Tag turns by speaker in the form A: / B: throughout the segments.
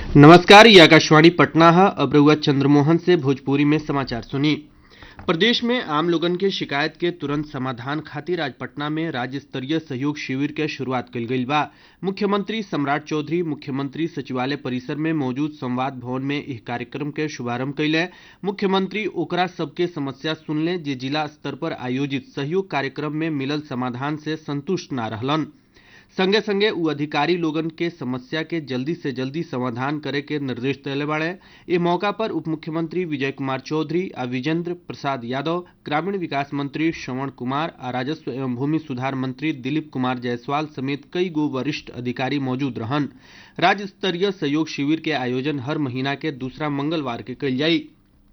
A: नमस्कार ये आकाशवाणी पटना है अब रउआ चंद्रमोहन से भोजपुरी में समाचार सुनी प्रदेश में आम लोगन के शिकायत के तुरंत समाधान खातिर आज पटना में राज्य स्तरीय सहयोग शिविर के शुरुआत कल गई बा मुख्यमंत्री सम्राट चौधरी मुख्यमंत्री सचिवालय परिसर में मौजूद संवाद भवन में इस कार्यक्रम के शुभारंभ कैले मुख्यमंत्री ओकरा सबके समस्या सुनले जे जिला स्तर पर आयोजित सहयोग कार्यक्रम में मिलल समाधान से संतुष्ट ना रहलन संगे संगे उ अधिकारी लोगन के समस्या के जल्दी से जल्दी समाधान करे के निर्देश दिले बाड़े ए मौका पर उप मुख्यमंत्री विजय कुमार चौधरी आ विजेंद्र प्रसाद यादव ग्रामीण विकास मंत्री श्रवण कुमार आ राजस्व एवं भूमि सुधार मंत्री दिलीप कुमार जायसवाल समेत कई गो वरिष्ठ अधिकारी मौजूद रहन राज्य स्तरीय सहयोग शिविर के आयोजन हर महीना के दूसरा मंगलवार के कल जाई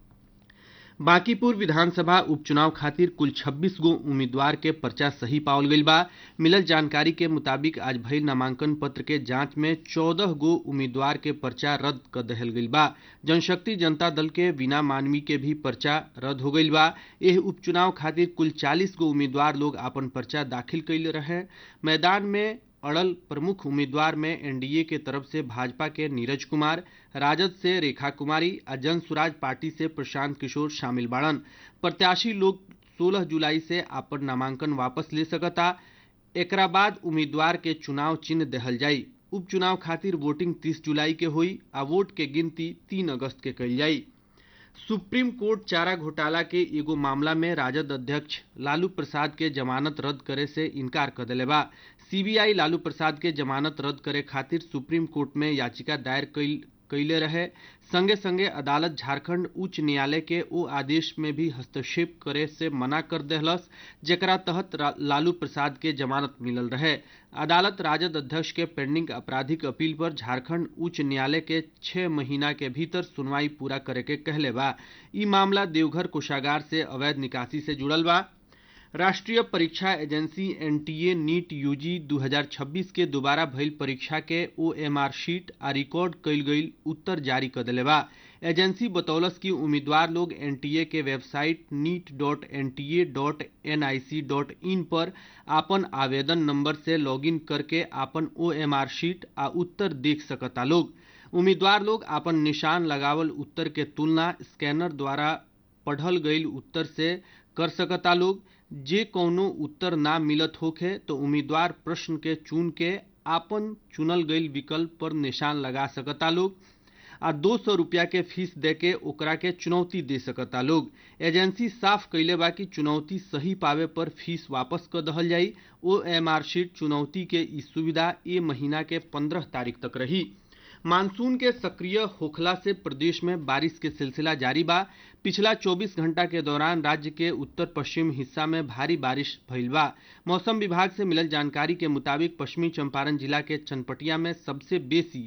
A: बांकीपुर विधानसभा उपचुनाव खातिर कुल 26 गो उम्मीदवार के पर्चा सही पावल गईल बा मिलल जानकारी के मुताबिक आज भइल नामांकन पत्र के जांच में 14 गो उम्मीदवार के पर्चा रद्द कर दहल गईल बा जनशक्ति जनता दल के बिना मानवी के भी पर्चा रद्द हो गईल बा एह उपचुनाव खातिर कुल 40 गो उम्मीदवार लोग आपन पर्चा दाखिल कैले रहे मैदान में अड़ल प्रमुख उम्मीदवार में एनडीए के तरफ से भाजपा के नीरज कुमार राजद से रेखा कुमारी आ जन सुराज पार्टी से प्रशांत किशोर शामिल बाड़न प्रत्याशी लोग 16 जुलाई से अपन नामांकन वापस ले सकता एकरा बाद उम्मीदवार के चुनाव चिन्ह दहल जाई उपचुनाव खातिर वोटिंग 30 जुलाई के हुई आ वोट के गिनती 3 अगस्त के कल जाई सुप्रीम कोर्ट चारा घोटाला के एगो मामला में राजद अध्यक्ष लालू प्रसाद के जमानत रद्द करे से इनकार कर दिले बा सीबीआई लालू प्रसाद के जमानत रद्द करे खातिर सुप्रीम कोर्ट में याचिका दायर कईल कैले रहे संगे संगे अदालत झारखंड उच्च न्यायालय के ओ आदेश में भी हस्तक्षेप करे से मना कर देहलस जेकरा तहत लालू प्रसाद के जमानत मिलल रहे अदालत राजद अध्यक्ष के पेंडिंग आपराधिक अपील पर झारखंड उच्च न्यायालय के छह महीना के भीतर सुनवाई पूरा करे के कहले बा ई मामला देवघर कोषागार से अवैध निकासी से जुड़ल बा राष्ट्रीय परीक्षा एजेंसी एनटीए नीट यूजी 2026 के दोबारा भइल परीक्षा के ओएमआर शीट आ रिकॉर्ड कईल गईल उत्तर जारी कर दिले बा एजेंसी बतौलस कि उम्मीदवार लोग एनटीए के website NEET dot N T A dot N I C dot in पर आपन आवेदन नंबर से लॉगिन करके आपन ओएमआर शीट आ उत्तर देख सकता लोग उम्मीदवार लोग आपन निशान लगावल उत्तर के तुलना स्कैनर द्वारा पढ़ल गईल उत्तर से कर सकता लोग जे कौनो उत्तर ना मिलत होखे तो उम्मीदवार प्रश्न के चुन के आपन चुनल गईल विकल्प पर निशान लगा सकता लोग आ दो सौ रुपया के फीस दे के ओकरा के चुनौती दे सकता लोग एजेंसी साफ कैले बा कि चुनौती सही पावे पर फीस वापस कर दहल जाई ओ एम आर शीट चुनौती के ई सुविधा ए महीना के पंद्रह तारीख तक रही मानसून के सक्रिय होखला से प्रदेश में बारिश के सिलसिला जारी बा पिछला 24 घंटा के दौरान राज्य के उत्तर पश्चिम हिस्सा में भारी बारिश भइल बा मौसम विभाग से मिलल जानकारी के मुताबिक पश्चिमी चंपारण जिला के चनपटिया में सबसे बेसी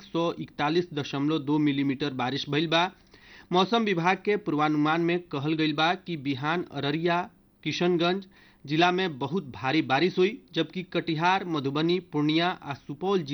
A: 141.2 मिलीमीटर बारिश भइल बा मौसम विभाग के पूर्वानुमान में कहल गईल बा कि बिहान अररिया किशनगंज जिला में बहुत भारी बारिश हुई जबकि कटिहार मधुबनी पूर्णिया आ सुपौल